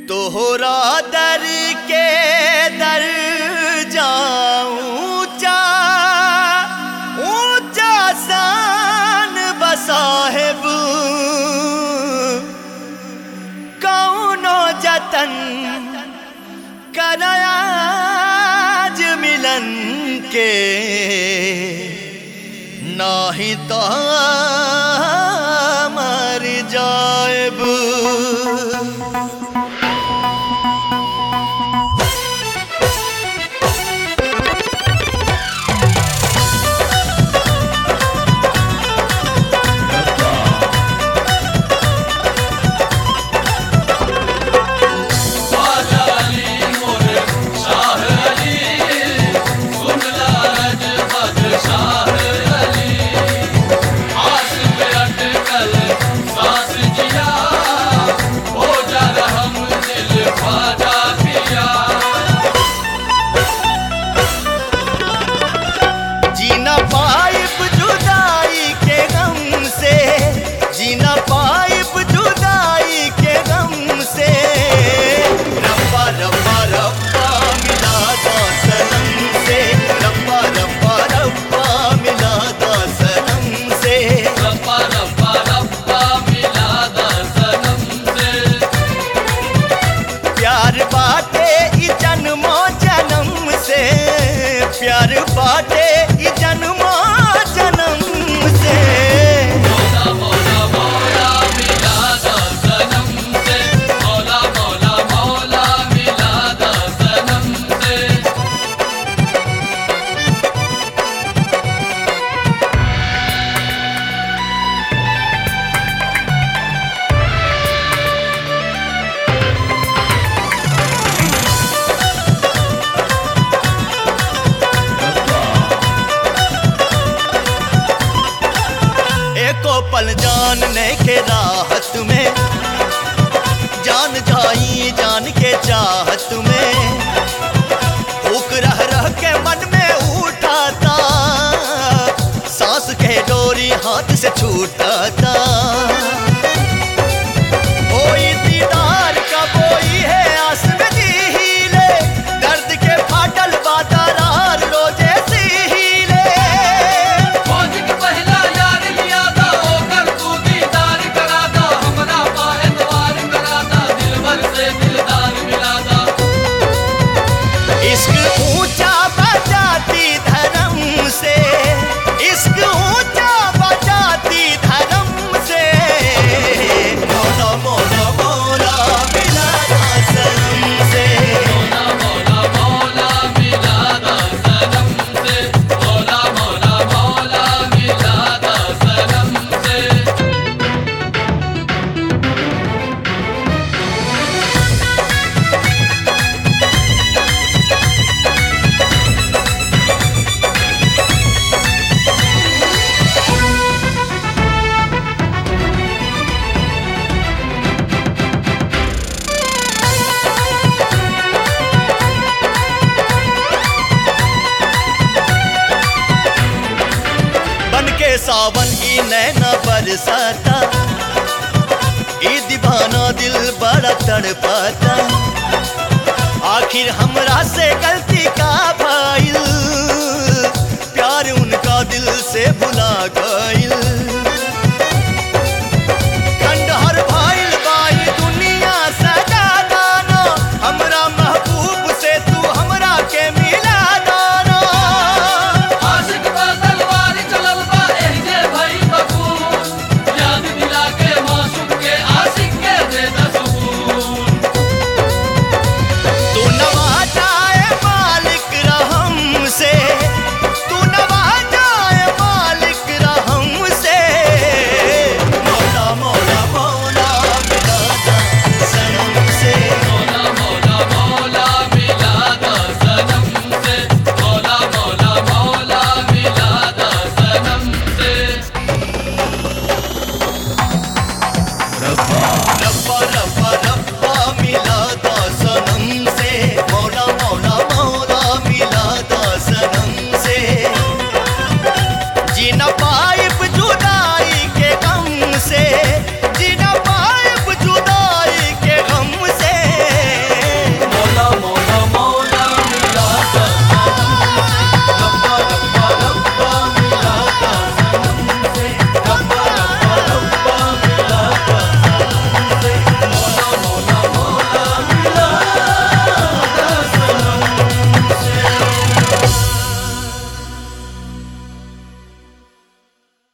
तोहरा दर के दर जाऊं ऊंचा ऊंचा सान बसाहेब कौनो जतन कराज मिलन के नाही तो मर जाएब जीना पाइप जुदाई के गम से जीना पाइप जुदाई के गम से रब्बा रब्बा रब्बा मिला दो सनम से रब्बा रब्बा रब्बा मिला दो सनम से रब्बा रब्बा रब्बा मिला दा सनम से प्यार बाटे ई जन्मो जन्म से प्यार बाटे ई जन्मो जन्म से मौला मौला मौला मिला दा सनम से मौला मौला मौला मिला दा सनम से एको पल जान ने के राहत में जान जाई जान के चाहत में भूख रह रह के मन में उठाता सांस के डोरी हाथ से छूटाता कोई दीदार का कोई है आस में जी हीले दर्द के फाटल बातारार रोजे सी हीले मौज के पहला यार लिया दा ओकर तू दीदार करा दा हमरा पा एतवार करा दा दिलबर से दिलदार मिला दा इश्क ऊंचा बजाती धर्म से इश्क ऊंचा बजाती धर्म से मौला मौला मौला मिला था सनम से मौला मौला मौला मिला दा सनम से मौला मौला मौला मिला दा सनम से बन के सावन ई नैना बरसाता ई दीवाना दिल बड़ा तड़पाता आखिर हमरा से गलती का भइल प्यार उनका दिल से भुला गइल